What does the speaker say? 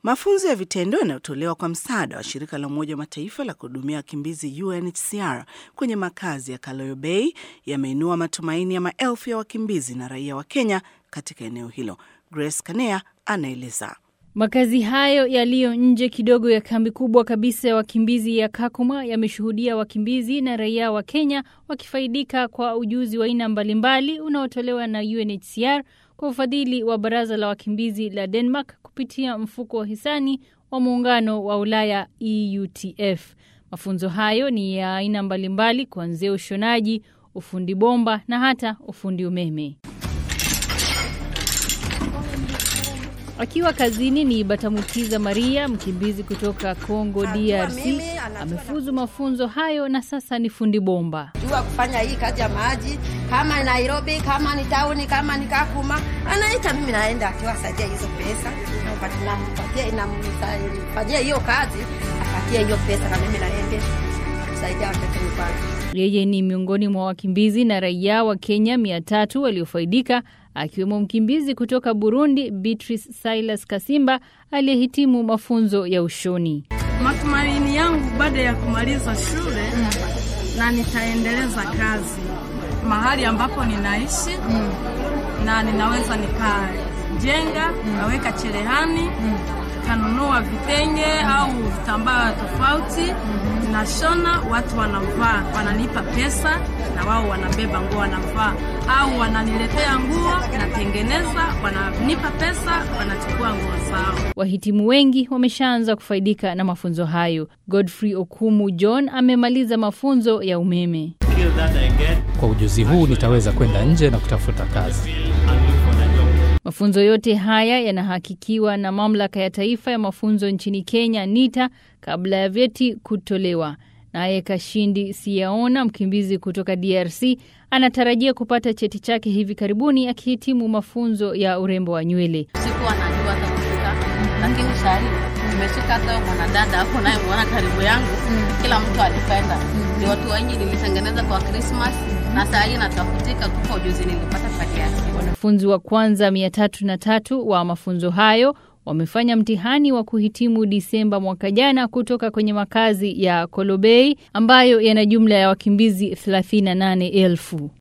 Mafunzo ya vitendo yanayotolewa kwa msaada wa shirika la Umoja wa Mataifa la kuhudumia wakimbizi UNHCR kwenye makazi ya Kaloyo Bay yameinua matumaini ya maelfu ya wakimbizi na raia wa Kenya katika eneo hilo. Grace Kanea anaeleza. Makazi hayo yaliyo nje kidogo ya kambi kubwa kabisa ya wakimbizi ya Kakuma yameshuhudia wakimbizi na raia wa Kenya wakifaidika kwa ujuzi wa aina mbalimbali unaotolewa na UNHCR kwa ufadhili wa Baraza la Wakimbizi la Denmark kupitia mfuko wa hisani wa Muungano wa Ulaya EUTF. Mafunzo hayo ni ya aina mbalimbali kuanzia ushonaji, ufundi bomba na hata ufundi umeme. Akiwa kazini ni Batamutiza Maria, mkimbizi kutoka Congo DRC, amefuzu mafunzo hayo na sasa ni fundi bomba. jua kufanya hii kazi ya maji, kama Nairobi, kama ni tauni, kama ni Kakuma, anaita mimi, naenda akiwasaidia hizo pesa, nampatia namfanyia hiyo kazi, apatie hiyo pesa, na mimi naende kusaidia watoto nyumbani. Yeye ni miongoni mwa wakimbizi na raia wa Kenya mia tatu waliofaidika akiwemo mkimbizi kutoka Burundi Beatrice Silas Kasimba aliyehitimu mafunzo ya ushoni. Matumaini yangu baada ya kumaliza shule na nitaendeleza kazi mahali ambapo ninaishi na ninaweza nikajenga naweka cherehani kanunua vitenge au vitambaa tofauti nashona, watu wanavaa, wananipa pesa na wao wanabeba nguo wanavaa, au wananiletea nguo natengeneza, wananipa pesa, wanachukua nguo zao. Wahitimu wengi wameshaanza kufaidika na mafunzo hayo. Godfrey Okumu John amemaliza mafunzo ya umeme. Kwa ujuzi huu nitaweza kwenda nje na kutafuta kazi. Mafunzo yote haya yanahakikiwa na mamlaka ya taifa ya mafunzo nchini Kenya, NITA, kabla ya vyeti kutolewa. Naye Kashindi Siyaona, mkimbizi kutoka DRC, anatarajia kupata cheti chake hivi karibuni akihitimu mafunzo ya urembo wa nywele. Sikuwa najua hata kufika, lakini sahii nimeshika hata mwanadada hapo naye mwana karibu yangu, kila mtu alipenda. Ni watu wengi nilitengeneza kwa Christmas na saa hii natafutika tu kwa ujuzi nilipata peke yake. Wanafunzi wa kwanza mia tatu na tatu wa mafunzo hayo wamefanya mtihani wa kuhitimu Disemba mwaka jana kutoka kwenye makazi ya Kolobei ambayo yana jumla ya wakimbizi 38,000.